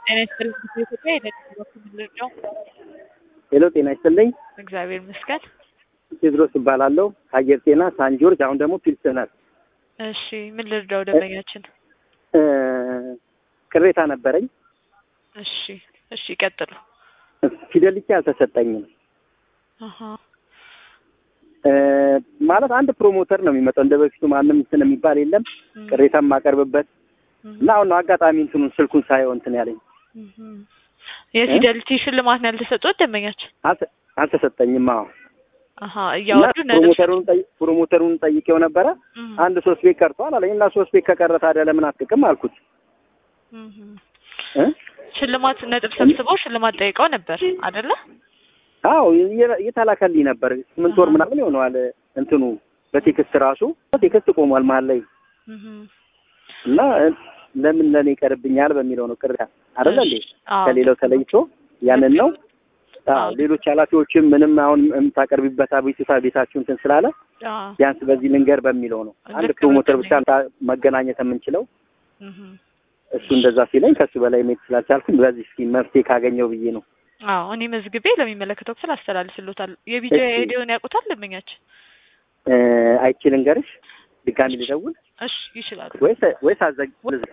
ጤና ይስጥልኝ ኢትዮጵያ የደቡብ በኩል ልርዳው? ሄሎ ጤና ይስጥልኝ። እግዚአብሔር ይመስገን። ቴድሮስ እባላለሁ ከአየር ጤና ሳን ጆርጅ፣ አሁን ደግሞ ፒልስነር። እሺ ምን ልርዳው ደንበኛችን? እ ቅሬታ ነበረኝ። እሺ እሺ ይቀጥሉ። ፊደልቻ አልተሰጠኝም። አሀ እ ማለት አንድ ፕሮሞተር ነው የሚመጣው። እንደ በፊቱ ማንም እንትን የሚባል የለም። እም፣ ቅሬታ የማቀርብበት እም፣ እና አሁን ነው አጋጣሚ እንትኑን ስልኩን ሳየው እንትን ያለኝ እም። የፊደልቲ ሽልማት ነው ያልተሰጡት ደንበኛችን? አልተ- አልተሰጠኝም። አዎ አሀ እና እያወሩ ነጥብ ፕሮሞተሩን ጠይ- ፕሮሞተሩን ጠይቄው ነበረ። እም፣ አንድ ሶስት ቤት ቀርቷል አለኝ እና ሶስት ቤት ከቀረ ታዲያ ለምን አትቅም አልኩት እም። እ ሽልማት ነጥብ ሰብስበው ሽልማት ጠይቀው ነበር አይደለ? አዎ የ- የተላከልኝ ነበር። ስምንት ወር አሃ። ምናምን ይሆነዋል እንትኑ በቴክስት ራሱ ቴክስት ቆሟል መሀል ላይ እም። እና ለምን ለኔ ይቀርብኛል በሚለው ነው ቅር አይደለ እንዴ እሺ፣ አዎ። ከሌላው ተለይቶ ያንን ነው። አዎ አዎ። ሌሎች ኃላፊዎችም ምንም አሁን የምታቀርቢበት አቤቱታ ቤታችሁ እንትን ስላለ አዎ። ቢያንስ በዚህ ልንገር በሚለው ነው። አንድ ልክ ፕሮሞተር ነው። ብቻ ታ- መገናኘት የምንችለው እም። እሱ እንደዛ ሲለኝ ከሱ በላይ መሄድ ስላልቻልኩኝ በዚህ እስኪ መፍትሄ ካገኘው ብዬ ነው። አዎ እኔ መዝግቤ ለሚመለከተው ክፍል አስተላልፍሎታል። የቢጃ እሺ። ሄዲዮን ያውቁታል ደንበኛችን? እ አይቼ ልንገርሽ ድጋሚ ልደውል እሺ ይችላሉ። ወይስ ወይስ አዘግ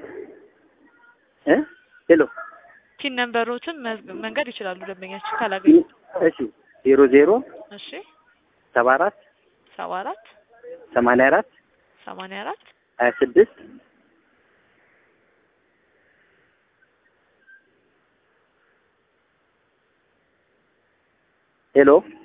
እ ሄሎ ቲን ነምበሮትን መዝግ- መንገድ ይችላሉ ደንበኛችን ካላገኙ። እሺ ዜሮ ዜሮ እሺ ሰባ አራት ሰባ አራት ሰማንያ አራት ሰማንያ አራት ሀያ ስድስት ሄሎ